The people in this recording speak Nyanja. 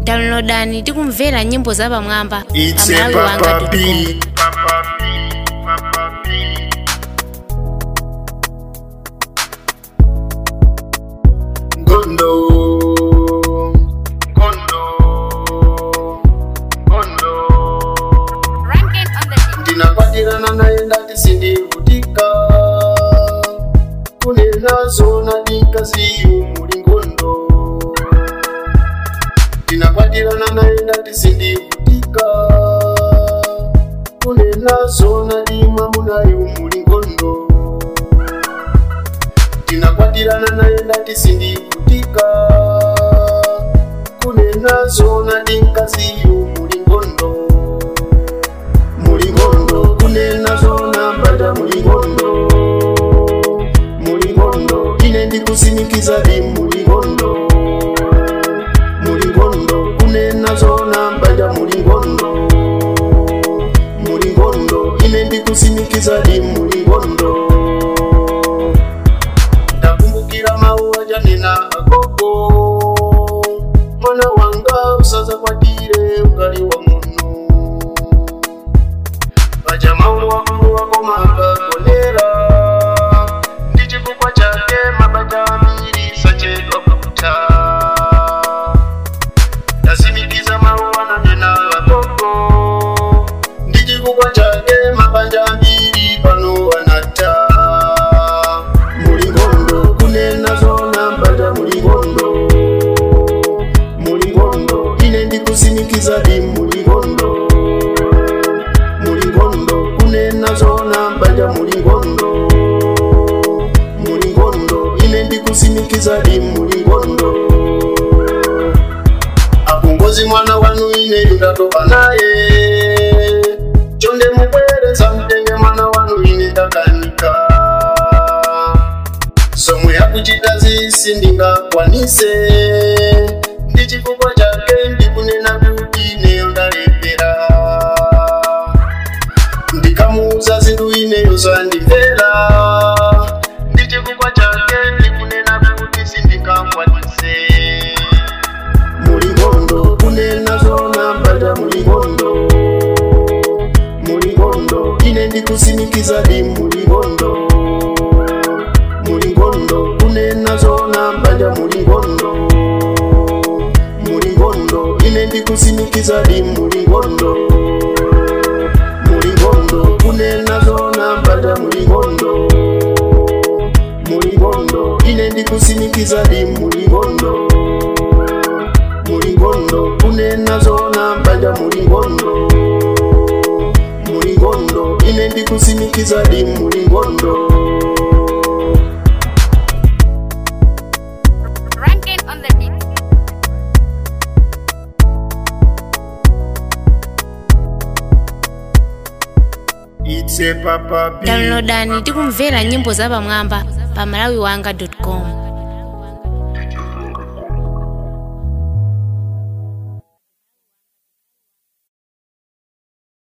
downloadani tikumvera nyimbo zapamwamba It's a pamalawi wanga Papa B. Gondo. Gondo. Gondo. ndinakwatirana naye ndati sindivutika kune nazo nadikaziyu muli ngondo ndinakwatirana naye ndati sindivutika kune nazo nadima munayu muli ngondo ndinakwatirana naye ndati sindivutika kune nazo nadinkaziyu muli ngondo mulingondo kunena zona mbada mulingondo mulingondo ine ndikusimikiza di mulingondo mulingondo kunena zona mbada mulingondo mulingondo ine ndikusimikiza di mulingondo ndakumbukira mawu ajanena agogo mwana wanga usaza kwatire ugali wa muno pachamaulu wakulu wakomanga kolera ndi chifukwa chake mabanja ambiri sachedwa kuta ndasimikiza mawu ananena agogo ndi chifukwa chake mabanja ambiri pano anata mulingondo kunena zona mbanja mulingondo mulingondo ine ndikusimikiza di mulingondo mulingondo kunena zona mbanja mulingondo mulingondo ine ndikusimikiza di mulingondo akungozi mwana wanu ine ndatopa naye chonde mubwereza mtenge mwana wanu ine ndakanika somwe yakuchita zisi ndingakwanise ndi chifukwa chake ndikunena kuti neyo ndalepera ndikamuuza zinthu ineyo zandimvera ndi chifukwa chake ndikunena kuti sindingakwanise mulingondo kunena zona mbanja mulingondo mulingondo ine ndikusimikiza di mulingondo mulingondo kunena zona mbanja mulingondo mulingondo ine ndikusimikiza di mulingondo mulingondo kunena zona mbanja mulingondo mulingondo ine ndikusimikiza di mulingondo mulingondo kunena zona mbanja mulingondo mulingondo ine ndikusimikiza di mulingondo Ranking on the beat. It's a Papa B. downloadani tikumvera nyimbo zapamwamba pamalawi wanga com